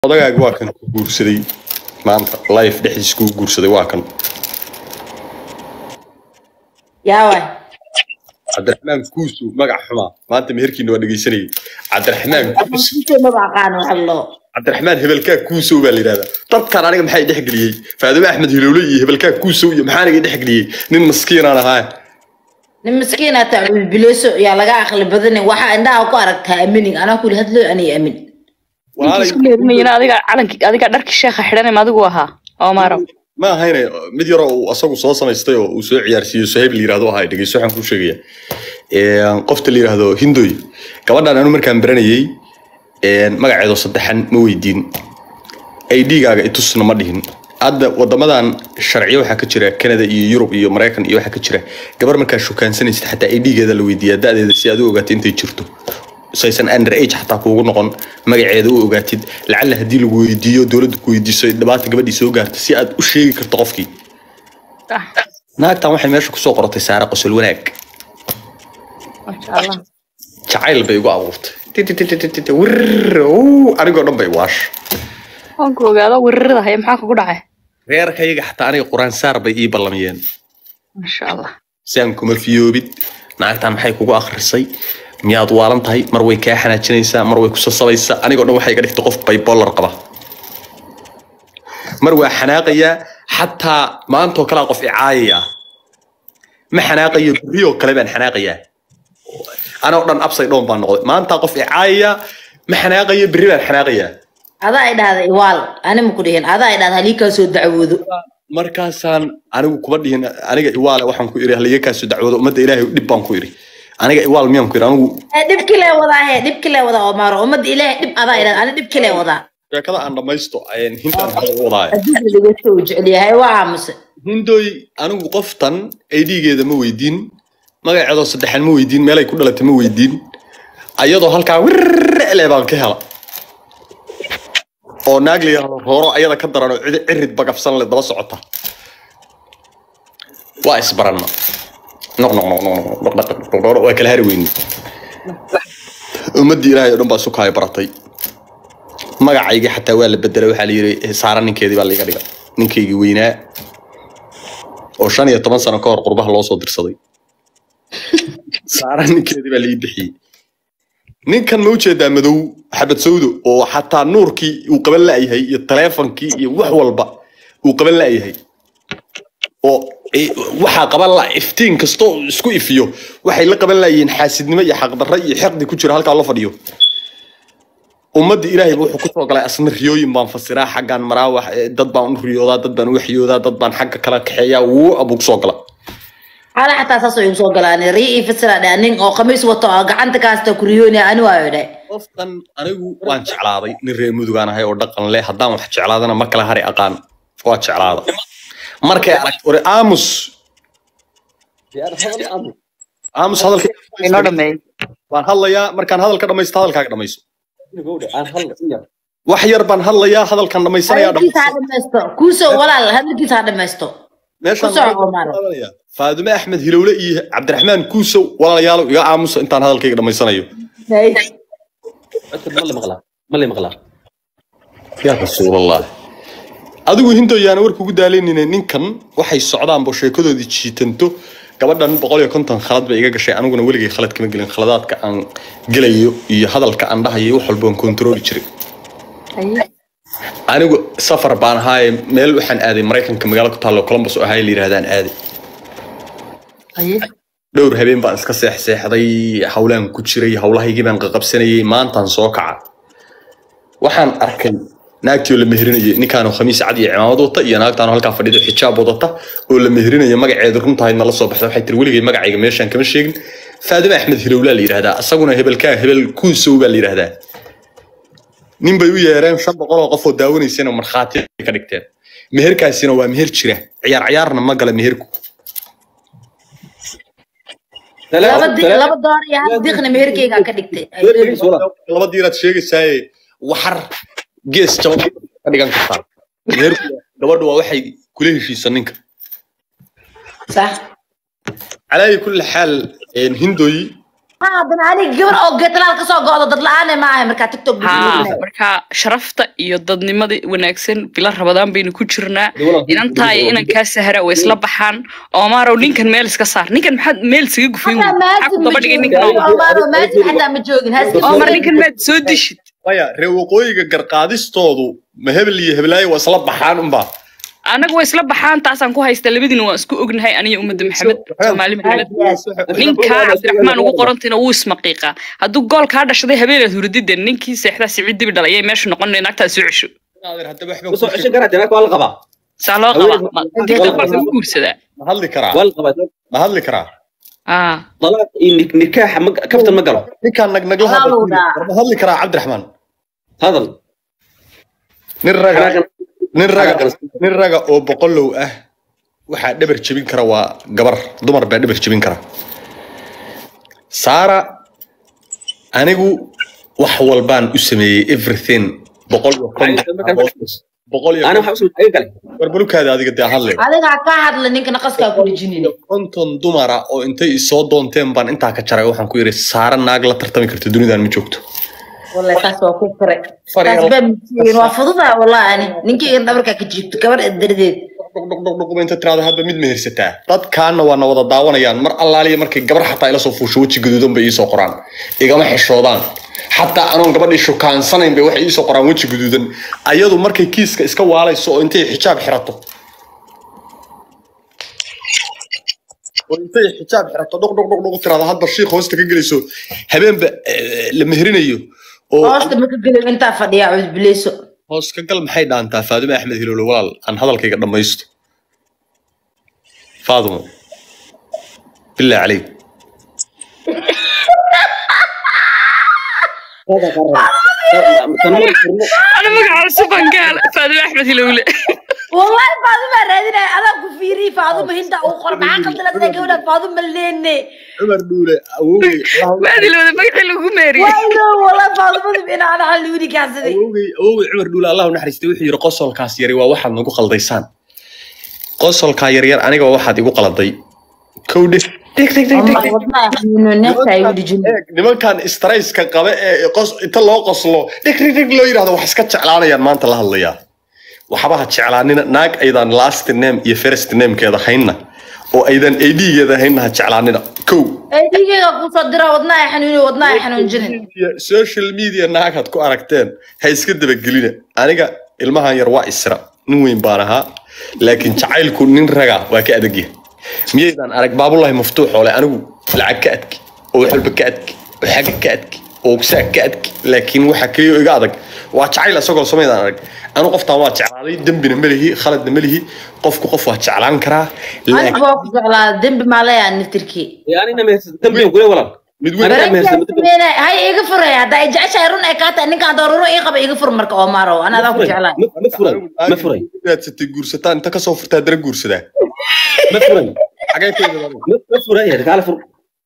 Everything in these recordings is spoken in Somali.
odagaaga waa kan ku guursaday maanta life dhexdiis kuu guursaday waa kan yaa waay cabdiraxmaan kuusu magac xumaa maanta meherkiina waa dhegeysanayay cabdiraxmaan kuusu Inta maba aqaan wax loo cabdiraxmaan hebelkaa kuusow baa la yidhahdaa dadkan aniga maxay dhexgeliyey faadime axmed hilowle iyo hebelkaa kuusow iyo maxaa aniga dhexgeliyey nin maskiinaan ahaa nin miskiin aa taa bilbileso yaa laga aqli badanin waxaa indhaha ku aragtaa aminin anaa kuli hadloo aniga amin Walaalay- isku leedmayina adiga calanki adiga dharki sheekha xidhanay ma adigu ahaa omaro ma ahayne mid yaroo uu asagu soo samaystay oo uu soo ciyaarsiiyo sohayb la yirahdo ahaa dhegeyso waxaan kuu sheegaya Een, qofta la yirahdo hindoy gabadhan anu markaan baranayey een, magaceedo saddexan ma weydiin idgaaga itusna ma dhihin hadda wadamadan sharciyo waxaa ka jira canada iyo yurub iyo maraykan iyo waxaa ka jira gabar markaa shukaansanaysid xataa idgeeda la weydiiyaa da-deeda si aad u ogaatay intay jirto saysan under age xataa kuugu noqon magaceeda u ogaatid lacalla haddii lagu weydiiyo dowladda ku weydiiso dhibaata gabadhii soo gaarta si aad u sheegi karto qofkii naagtan waxay meesha kusoo qortay saare qosol wanaag masha allah jacayl bay igu abuurtay Titititititi, wirr, uu, anigoo dhan bay waash waan ku ogaado weerarada haya maxaa kugu dhacay reerkayaga xataa aniga quraan saar bay ii ballamiyeen masha allah si aan kuma fiyoobid naagtan maxay kugu akhrisay miyaad waalan tahay mar way kaa xanaajinaysaa mar way ku sasabaysaa anigoo dhan waxay iga dhigtay qof bipolar qaba mar waa xanaaqayaa xataa maantoo kalea qof icaayaya ma xanaaqayo beriyoo kale baan xanaaqayaa anoo dhan upside down baan noqday maanta qof icaayaya ma xanaaqayo berri baan xanaaqayaa adaa i dhahda iwaal ani ma ku dhihin adaa i dhahda halii kaa soo dacwoodo markaasaan anigu kuma dhihin aniga iwaale waxaan ku iri haliga kaasoo dacwoodo ummadda ilaahay dhib baan ku iri aniga iwaal miyaan ku iri anigu Eh, dhibki lee wadaa he dhibki lee wadaa omaro ummadda ilaahay dhib adaa i dhahda ani dhibki lee wadaa sheekada aan dhammaysto ayaan hintaan hadal u wadaaya adduunka laga soo jecel yahay waa aamuse hindoy anigu qoftan idgeeda ma weydiin magaceedoo saddexan ma weydiin meelay ku dhalatay ma weydiin ayadoo halkaa wirle baan ka hela oo naag la yidhahdo rooro ayada ka daran oo cid- cirid bagafsan le daba socota waa isbaranna noq noq noq noq noq noq noq noq noq waa kala hari weyni ummaddii ilaahay oo dhan baa isu kaaya baratay magacaygii xataa waa la bedelay waxaa la yidhi saara ninkeedii baa laiga dhiga ninkaygii weynaa oo shan iyo toban sano ka hor qurbaha loo soo dirsaday saara ninkeedii baa laii bixiyey ninkan ma ujeedaa madow xabad sawdo oo xataa nuurkii uu qaban la'yahay iyo taleefonkii iyo wax walba uu qaban la'yahay oo eh, waxaa qaban la iftiin kastoo isku ifiyo waxay la qaban la'yihiin xaasidnimo iyo xaqdarro iyo xeqdi ku jira halkaa loo fadhiyo ummadda ilaahay wuxuu kusoo galay asna riyooyin baan fasiraa xaggaan maraa wax eh, dad baan u riyoodaa dad baan u waxyoodaa dad baan xagga kala kaxeeyaa wuu abuu kusoo gala xaala xataa saasoo igu soo galaan rii ii fasira dheh nin oo khamiis wato oo gacanta kaasta kuriyooni ani waayo dheh qofkan anigu waan jeclaaday nin reer mudugaan ahay oo dhaqan leh haddaan wax jeclaadana ma kala hari aqaan waa jeclaada markay aragto ore aamus aamus hadalka inoo dhameeyey waan hadlayaa markaan hadalka dhamaysto hadalkaaga dhamayso wax yar baan hadlayaa hadalkan dhamaysanayaa hadalkiisa ha dhamaysto kuusoo walaal hadalkiisa ha dhamaysto meeshaan ku soco, Omar. faadime axmed hilowle iyo cabdiraxmaan kuusow walaalayaalo iga aamusa intaan hadalkayga dhamaysanayo yaa rasuulallah adigu hindoyaana war kugu daalanine ninkan waxay socdaanba sheekadoodii jiitanto gabadhan boqol iyo konton khalad bay iga gashay aniguna weligay khalad kama gelin khaladaadka aan gelayo iyo hadalka aan dhahayo iyo wax walba aan kontrooli jiray haye anigu safar baan ahaaye meel waxaan aaday maraykanka magaalo ku taallo columbus oo ahay la yidhahdaan aaday haye dhowr habeen baan iska seexseexday howlaan ku jiray howlahaygii baan qaqabsanayay maantaan soo kaca waxaan arkay naagtii oo la meherinayay ninkaanoo khamiis cad iyo cimaamad wata iyo naagtaanoo halkaa fadhido xijaab wadata oo la meherinaya magaceeda runtahaydna la soo baxda waxay tiri weligay magacayga meeshaan kama sheegin faadime axmed hilowlaa la yidhahdaa isaguna hebelkaa hebel kuusow baa la yidhahdaa nin bay u yeereen shan boqol oo qof oo daawanaysana markhaati ay ka dhigteen meherkaasina waa meher jira ciyaar ciyaarna ma gala meherku laba di- laba door iyo hal diiqna meherkeyga ka dhigtay laba diiraad sheegaysaaye waxar gees jaban ka dhigan kartaa meherku gabadhu waa waxay kula heshiisa ninka sax calaayi kulli xaal hindoy haddana aniga gabar oo geetalaal kasoo go'do dad la-aane ma ahay markaa tiktok haa marka sharafta iyo dadnimada wanaagsan bila rabadaan baynu ku jirnaa inantaa iyo inankaa sahara way isla baxaan oomarow ninkan meel iska saar ninkan maxaad meel isaga gufay wey? maxaa ku daba dhigay ninkan Omaro maajin xataa ma joogin haaska oomar ninkan maad soo dishid maya reer waqooyiga garqaadistoodu ma hebel iyo heblaayo waa isla baxaan unbaa anaga way isla baxaan taasaan ku haysta labadiina waan isku ognahay aniyo ummadda maxamed soomaali maxamed ninkaa cabdiraxmaan ugu qorantayna wuu ismaqiiqaa hadduu gool kaa dhashaday habeenaad hurdida ninkii seexdaa sicid dibi dhalay ayay meesha noqonay naagtaa soo cesho soo ceshan karaa dee waa la qabaa saa loo qabaa waa lagu guursadaa ma hadli karaa waa la qabaa ma hadli karaa aa dalaaq iyo nik- nikaaxa ma kaftan ma galo ninkaan nagnagla Hawda. ma hadli karaa cabdiraxmaan hadal nin raga Xanaaqa- nin raga xanaaqa- nin raga oo boqolow ah waxaa dhabar jebin kara waa gabar dumar baa dhabar jebin kara saara anigu wax walbaan u sameeyey everything boqol iyo konton boqol iyo ana waxaa usoo aga galay warbalukaada adiga dee hadle adigaa ka hadla ninka naqaskaa ku dhejinin konton dumara oo intay isoo doonteen baan intaa ka jaray waxaan ku yidhi saara naag la tartami karta dunidan ma joogto wallahi taas waa ku fure Fariin. taas baa masiin waa fududa wallahi ani ninkayga dhabarkaa ka jiibto gabar dardeed dhugdhugdhugdhug inta tiraada hadda mid mehersataa dadkaana waa na wada daawanayaan mar allaaliya markay gabar xataa ila soo fuusho weji gaduudan bay iisoo qoraan igama xishoodaan xataa anoon gabadhii shukaansanayn bay waxay iisoo qoraan weji gaduudan ayadu markay kiiska iska waalayso oo intay xijaab xirato oo intay xijaab xirato dhugdhugdhugdhug tiraada hadba shiik hoosta ka gelayso habeenba eh, la meherinayo oo hoosta maka gelin intaa fadhiyaa cudbileyso hoos ka gal maxay dhaantaa faadimo axmed hiloole walaal aan hadalkayga dhammaysto faadimo bilaa caleyk ana magaca cusubaan gaala faadimo axmed hilowle wallahi faaduma raadinaya adaa ku fiiriy faaduma hinta uu qor maxaa qaldalada gabadha faaduma leene cumar dhuule awowgey maad hilowda magacii lagu meeriyey waayo wallahi faadumadu ina ana xal luudi kaansaday awowgey awowgey cumar dhuule allah u naxariistay wuxuu yidhi qosolkaas yari waa waxaad nagu qaldaysaan qosolkaa yaryar aniga waa waxaad igu qaladay kow dheh wadnaha xanuuno neefta ay u dhijin Eeg, nimankan strayska qabe ee qos- inta loo qoslo dhig dhig dhig loo yidhahdo wax iska jeclaanayaan maanta la hadlayaa waxba ha jeclaanina naag aydan last name iyo first namekeeda haynna oo aydan adgeeda haynna ha jeclaanina kow ee dhiigayga kusoo dira wadnaha xanuuno wadnaha xanuunjinin media, social media naagaad ku aragteen ha iska dabagelina aniga ilmahan yar waa isra nin weyn baan ahaa laakiin jacaylku nin raga waa ka adagya miyaydaan arag baabulahi maftuux oo leh anigu lacag ka adki oo wax walba ka adki oo xagga ka adki oo ogsaag ka adki laakiin waxa keliya oo iga adag waa jacayl isagoo samaydaan arag anu qoftaan waa jeclaaday dembina melihi khaladna melihi qofku qof waa jeclaan karaa laakiin aniga waa ku jeclaa dembi maa leeyaa naftirkii anina mehersan dambiyan kule walaal mid weyn Aniga mehersan ma dambi hay iga furaya hadda ay jeceshahay run ay kaa tahay ninkaan dooruro ii qaba iga fur marka omaro ana adaa ku jeclaa ma ma furay ma furay raadsatay guursataan inta kasoo furtaa dara guursadaa ma furay xagee ka yimid ma ma furay yar kaala fur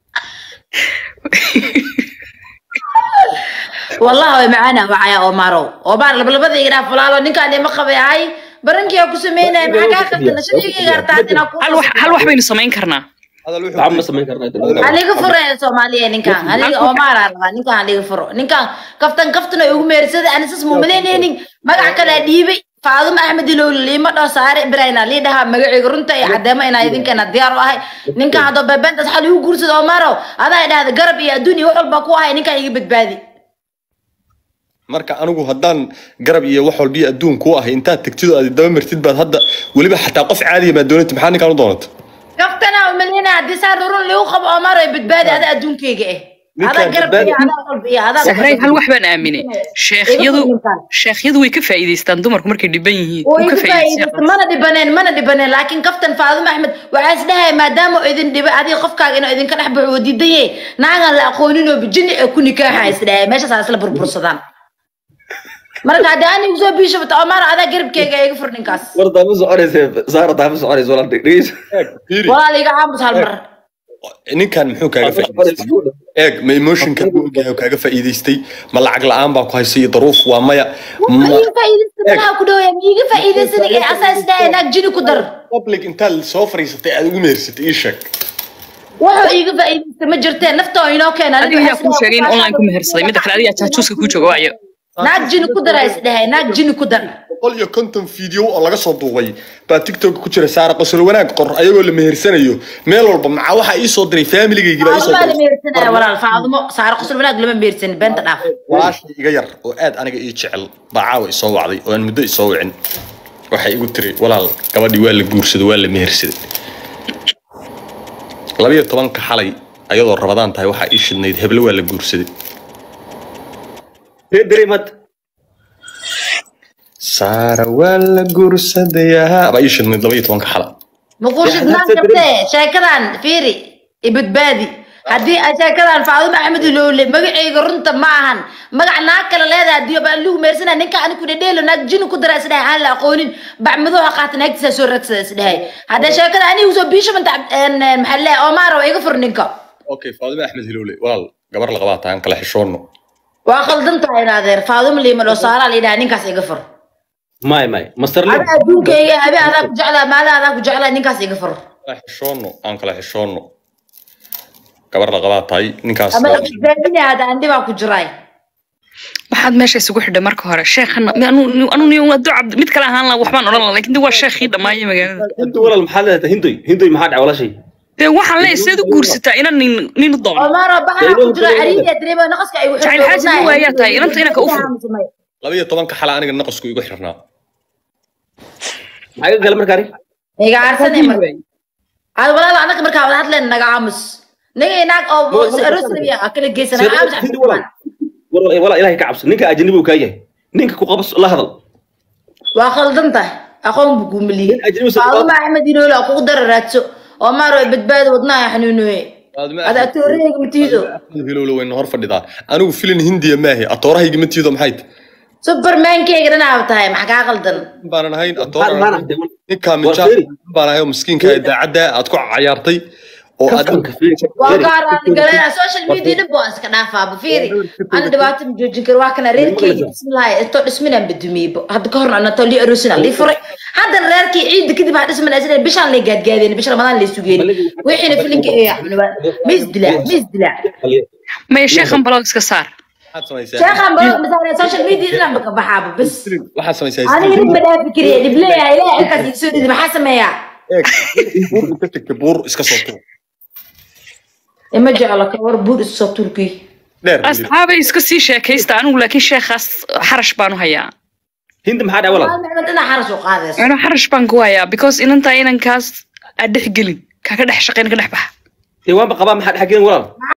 wallahi way macaana wacaya omaro omar labalabada iga dhaaf walaalo ninkaan ima qabay hay barankiyaa ku sameynaya maxaa kaa qabtana shadiigayga hartaa hadina ku hal wax hal wax baynu samayn karnaa hadal wuxuu waxba ma samayn karnaa haliga furaya soomaaliya ninkaan haliga omara rabaa ninkaan haliga furo ninkaan kaftan kaftan ay ugu meersada anisas mumadeyneynin magac kale dhiibay faaduma axmed ilowli liima dhoo saare ibrahina lii dhahaa magacayga runta iyo cadeemo inaa idinkeena diyaar u ahay ninkaan haddoo beebeentaas xal igu guursada omaro adaa idhahda garab iyo adduun iyo wax walba ku ahay ninkaan iga badbaadi marka anigu haddaan garab iyo wax walbiyo adduun kuu ahay intaad tegtid oo aad daba martid baad hadda weliba xataa qof caadiya baad doonatid maxaa ninkaan u doonata kaftana umalina haddii saa rurun ligu qabo omaro ay badbaadi adaa adduunkeyga eh adaa Ninkaan garab iyo adaa wax walba iyo adaa sahray hal wax baan aaminay sheekhyadu sheekhyadu way ka faa'iidaystaan dumarku markay dhiban yihiin way wuu ka ku faa'iidaystay mana dhibaneen mana dhibaneen laakiin kaftan faaduma axmed waxaa is dhahay maadaama oo idin dhibay adiga qofkaaga inuu idinka dhex baxo oo diidan yahay naagan la aqoonin oo bijini ee ku nikaaxa is dhahay meeshaas aa isla burbursadaan marka haddii aan igu soo biishabata omar adaa garabkeyga iga fur ninkaas war daama soconaysa saara daama soconaysa walaal dhegeyso fiiri walaal iga caamus hal mar ninkan muxuu kaaga faa'iidaystay eeg ma emotionka uu ogyahay oo kaaga faa'iidaystay ma lacag la'aan baa ku haysay iyo daruuf waa maya ma ma iga faa'iidaysta malaha ku dhawaya ma iga faa'iidaysan ee asaa is dhahay naag jini ku dar public intaad soo fariisatay aad ugu mehersatay ii sheeg wuxuu iiga faa'iidaysta ma jirteen naftoo inoo keena adiga yaa kuu sheegay in online ku mehersaday midda kale adiga jaajuuska ku jooga waayo naag jini ku dara isdhehay naag jini ku dar boqol iyo konton video oo laga soo duubay baa tiktok ku jira saara qosol wanaag qor ayagoo la mehersanayo meel walba maxaa waxaa ii soo diray familigaygii baa ii soo faadumaa la diray mehersanaya walaal faadumo saaro qosol wanaag lama mehersanin beenta dhaaf walaashay iga yar oo aad aniga ii jecel baa caawa isoo wacday oo aan muddo isoo wicin waxay igu tiri walaal gabadhii waa la guursaday waa la mehersaday labiyo tobanka xalay ayadoo rabadaan tahay waxaa ii shidnayd heble waa la guursaday reer dareemad saara waa la guursadayaa baa ii shidnayd labiyo tobanka xala makuu Ya, shidnaan hadda kartee sheekadan fiiri ibadbaadi haddii ay sheekadan faadumo axmed ilowle magacayga runta ma ahan magac naag kale leedahay haddii baan lagu meersana ninka anigu dhedheelo naag jini ku dara isdhahay aan la aqoonin bacmadoo ha qaata naagtiisa soo ragsada isdhahay haddee sheekada anigu soo biisha manta maxaa leeyahay omaar waa iga fur ninka okay faadime axmed hilowle walaal gabar la qabaa tahay aan kala xishoonno waa khaldan tahay inaadeer faadumo liima dhoo saaraa la yidhaha ninkaas iga fur may may master ada lim adduunkayga habe adaa ku jeclaa maala adaa ku jeclaa ninkaas iga fur kala xishoonno aan kala xishoonno gabar la qabaa tahay ninkaas ama badbaadina hada andi baa ku jiraay waxaad meesha isugu xidhay marka hore sheekhana anu adu cabdi mid kale ahaan la waxbaan odhan laha lakin de waa sheekhii dhammaaya magaalada hindu walaal maxaad leedahay hindoy hindoy maxaa dhacay walaashay dee waxaan leeyahay seed u guursataa inan nin nin u doono Omar baxa ku jira cariiya dareema naqaska ay wuxuu Jacayl xaaji ma waayaa tahay, inanta inanka u fur. labiyo tobanka xala aniga naqasku igu xirnaa maxaa iga gala markaari iga arsanay mar aad walaal anaka markaa wada hadleen naga aamus naga inaag oo arosriya kala geysana aamus hindu walaal walaal walaal ilaahay ka cabso ninka ajnabi uu kaa yahay ninka ku qabas la hadal waa khaldan tahay aqoon buu guumaliye Nin ajnabi soo faaluma axmed inoola kugu dara raadso Omar way badbaado wadnaha xanuunoye Faadime ada Axmed- tooreyga matiido Axmed hilowle wayna hor fadhidaa anigu filin hindiya maahe atoorahayga ma tiido maxay tahay supermankeyga dhanaab tahay maxaa kaa qaldan baanan ahayn maxaad maana atoora ninkaa Waa minjaa feeri. baan ahay oo miskiinka ee daacadda aad ku cayaartay oo aad kaftanka feeri waa gaaraan galena social media dhib baan iska dhaafaaba fiiri ana dhibaato ma joojin karo waa kana reerkeyga dhismilahay intoo dhisminaan badumiyeybo hadda ka horna anatoo lii arosina lii furay haddana reerkii ciidda kadib ha dhismin asina bishaan lay gaadgaadeen bisha ramadaan lay sugeen wixiina filinka ee ma isdilaa ma isdilaa maya sheekhan balog iska saar waxaad samaysaa sheekhan ba misaale social media dhinaan ba ka baxaaba bas waxaad samaysaa aniga dhib ma dhaafi kariya dhib leeyahay ilaahay halkaas iga soo dhidi maxaa sameeyaa eeg buur inta tagta buur iska soo tuur ima jeclo ka war buur isu soo turkiy dheer asxaabay iska sii sheekaysta anigu laakiin sheekhaas xarash baan u hayaa hindi maxaa dhacay walaal maalin inaa xaras u qaadayso ano xarash baan ku hayaa because inantaa inankaas aad dhex gelin kaa ka dhex shaqayn ka dhex baxa dee waanba qabaa maxaa dhex gelin walaal